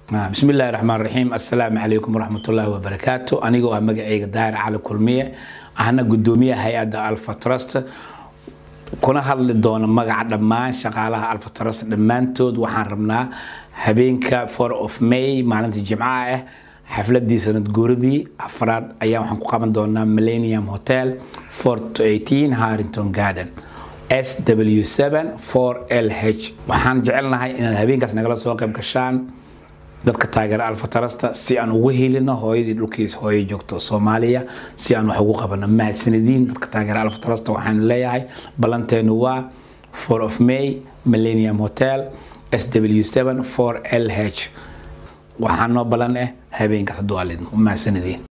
bismi illaahi raxmaan raxiim assalaamu calaykum waraxmatullaahi wabarakaatu anigoo ah magacayga daahir cali kulmiye ahna gudoomiyaha hay-adda alfa trust kuna hadli doona magaca dhammaan shaqaalaha alfa trust dhammaantood waxaan rabnaa habeenka four of may maalinta jimcaha ah xafladii sanad guuradii afraad ayaa waxaan ku qaban doonaa millennium hotel fort 18 harrington garden sw7 4lh waxaan jecelnahay inaad habeenkaas nagala soo qayb gashaan dadka taageera alfatarasta si aan ugu helino hooyadii dhulkiis hooyo joogto soomaaliya si aan wax ugu qabano mahadsanadiin dadka taageera alfatarasta waxaan leeyahay ballanteenu waa 4 of may millennium hotel sw7 4lh waxaa noo ballan ah habeenkaas hadduu alidmo mahadsanadiin